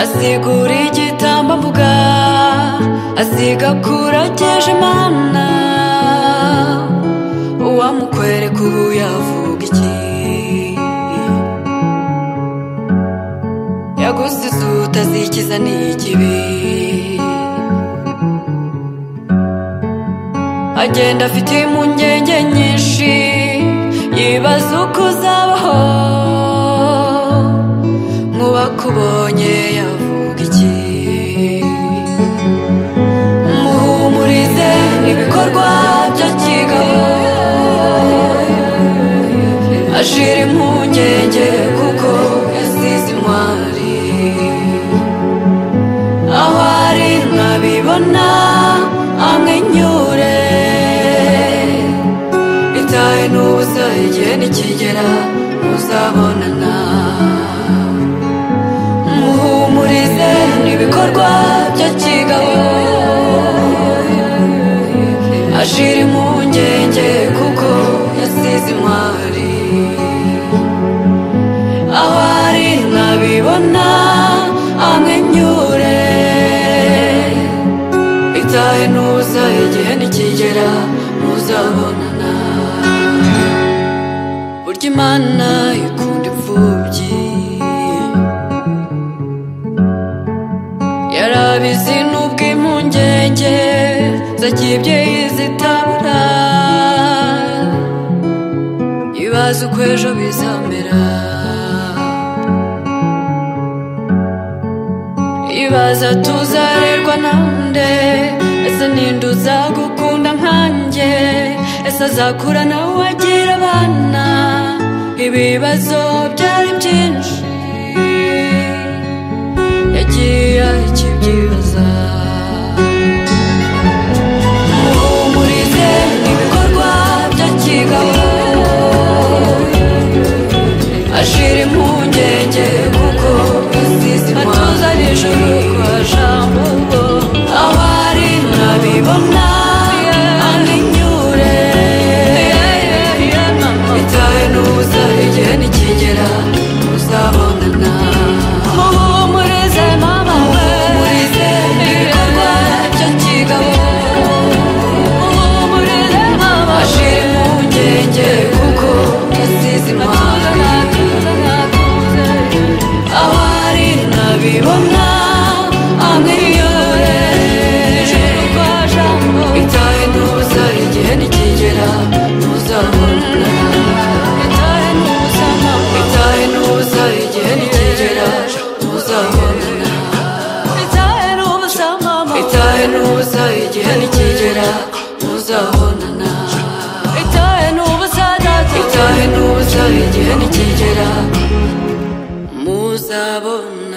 asigura igitambambuga asiga kurageje mana uwamukwereka ubu yavuga iki yaguze izu utazikiza ni ikibi agenda afite impungenge nyinshi yibaza uko uzabaho nk'uwakubonye yavuga iki muhumurize ibikorwa bya kigabo ashira impungenge kuko yasize intwari aho ari nkabibona amwenyure itahe n'ubusa igihe nikigera muzabonana muhumurize n'ibikorwa bya kigabo ashira impungenge kuko yasize intwari aho ari nkabibona amwenyure itahe n'ubusa igihe nikigera muzabonana burya imana ikunda imfubyi yarabizi nubwo impungenge zakibyeyi zitabura ibaze uko ejo bizamera ibaza tuzarerwa na nde ese ninde uzagukunda nkanjye ese azakura nawe agira abana ibibazo byari byinshi yagiye akibyibaza muhumurize ibikorwa bya kigabo ashira impungenge kuko atuza nijoro kwa jambo aho ari nabibona amwenyure itahe n'ubusa igihe nikigera muzabonana muhumurize mama we muhumurize ibikorwa bya kigabo muhumurize mama ashira impungenge kuko yasize impamvu aho ari nabibona amwiyore itahe n'ubusa igihe nikigera muzabona itahe n'ubusa igihe nikigera muzabona itahe n'ubusa igihe nikigera muzabonana itahe n'ubusa igihe nikigera muzabona